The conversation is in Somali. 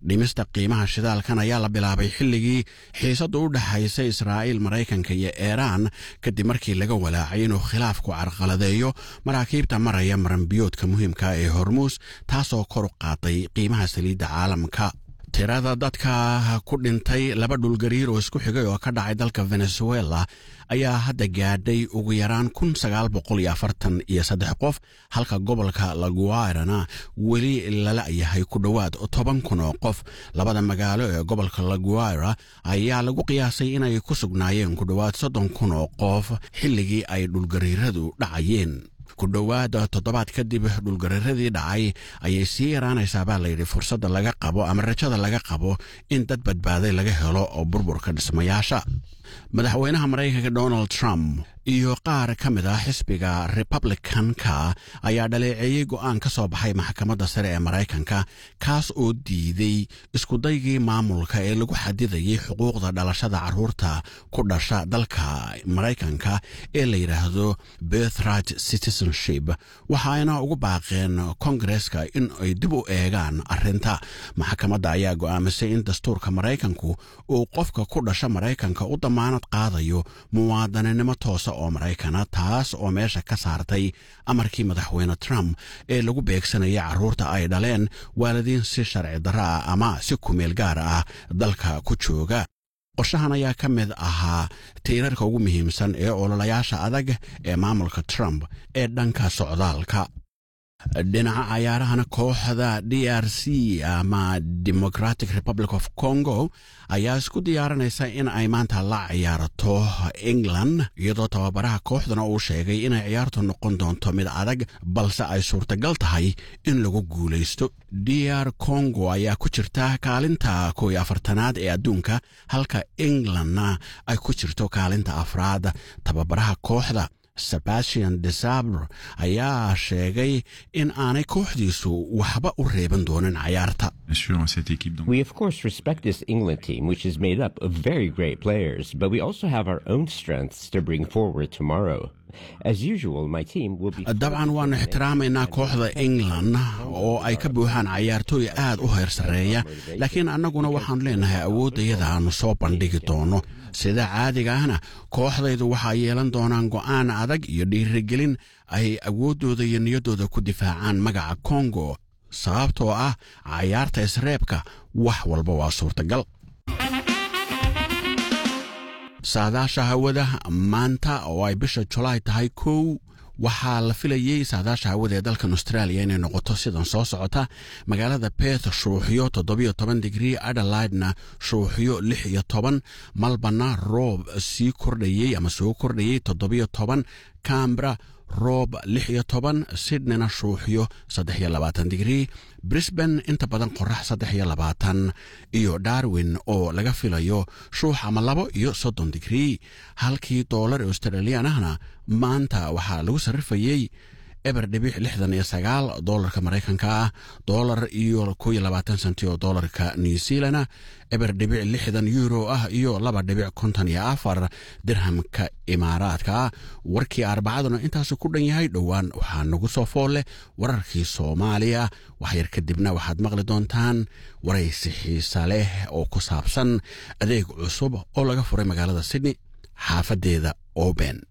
dhimista qiimaha shidaalkan ayaa la bilaabay xilligii xiisaddu u dhexaysa israa'iil maraykanka iyo iiraan kadib markii laga walaacay inuu khilaafku carqaladeeyo maraakiibta maraya maranbiyoodka muhiimka ee hormuus taasoo kor u qaaday qiimaha saliidda caalamka tirada dadka ku dhintay laba dhulgariir oo isku xigay oo ka dhacay dalka venezuela ayaa hadda gaadhay ugu yaraan kun sagaal boqol iyo afartan iyo saddex qof halka gobolka laguairana weli lala yahay ku dhowaad toban kun oo qof labada magaalo ee gobolka laguaira ayaa lagu qiyaasay inay ku sugnaayeen ku dhowaad soddon kun oo qof xilligii ay dhulgariiradu dhacayeen ku dhowaad toddobaad kadib dhulgariiradii dhacay ayay sii yaraanaysaa baa layidhi fursadda laga qabo ama rajada laga qabo in dad badbaaday laga helo oo burburka dhismayaasha madaxweynaha maraykanka donald trump iyo qaar ka mid ah xisbiga republicanka ayaa dhaleeceeyey go'aan ka soo baxay maxkamadda sare ee maraykanka kaas oo diiday iskudaygii maamulka ee lagu xadidayay xuquuqda dhalashada carruurta ku dhasha dalka maraykanka ee la yidhaahdo birthright citizenship waxaayna ugu baaqeen kongareska in ay dib u eegaan arrinta maxkamadda ayaa go'aamisay in dastuurka maraykanku uu qofka ku dhasha maraykanka u damaanad qaadayo muwaadaninimo toosa oo maraykana taas oo meesha ka saartay amarkii madaxweyne trump ee lagu beegsanayay carruurta ay dhaleen waalidiin si sharci darro ah ama si kumeel gaar ah dalka ku jooga qorshahan ayaa ka mid ahaa tiirarka ugu muhiimsan ee ololayaasha adag ee maamulka trump ee dhanka socdaalka dhinaca cayaarahana kooxda d r c ama democratic republic of congo ayaa isku diyaarinaysa in ay maanta la ciyaarto england iyadoo tababaraha kooxdana uu sheegay inay ciyaartu noqon doonto mid adag balse ay suurtagal tahay in lagu guulaysto d r congo ayaa ku jirta kaalinta kow iyo afartanaad ee adduunka halka englandna ay ku jirto kaalinta afraad tababaraha kooxda sebastian desabre ayaa sheegay in aanay kooxdiisu waxba u reeban doonin cayaarta We, of course, respect this England team, which is made up of very great players, but we also have our own strengths to bring forward tomorrow. As usual, my team will be. dabcan waannu ixtiraamaynaa kooxda england oo ay ka buuxaan cayaartooy aad u heer sarreeya laakiin annaguna waxaannu leenahay awooddayada aannu soo bandhigi doono sida caadiga ahna kooxdaydu waxaa yeelan doonaan go'aan adag iyo dhiirigelin ay awooddooda iyo niyaddooda ku difaacaan magaca kongo sababtoo ah cayaarta isreebka wax walba waa suurtagal saadaasha hawada maanta oo ay bisha julaay tahay kow waxaa la filayey saadaasha hawada ee dalkan australia inay noqoto sidan soo socota magaalada beth shuuxyo toddobiyo toban digrii adelaidna shuuxyo lix iyo toban malbana roob sii kordhayey ama soo kordhayey toddobiyo toban cambra roob lix iyo toban sydneyna shuuxyo saddex iyo labaatan digrii brisban inta badan qorax saddex iyo labaatan iyo darwin oo laga filayo shuux ama labo iyo soddon digrii halkii doolar australian ahna maanta waxaa lagu sarrifayey eber dhibic lixdan iyo sagaal doolarka maraykanka ah doolar iyo kow iyo labaatan senti oo doolarka new zealana eber dhibic lixdan euro ah iyo laba dhibic konton iyo afar dirhamka imaaraadka ah warkii arbacaduna intaasu ku dhan yahay dhowaan waxaa nagu soo fool leh wararkii soomaaliya waxyar kadibna waxaad maqli doontaan waraysi xiisa leh oo ku saabsan adeeg cusub oo laga furay magaalada sydney xaafadeeda oben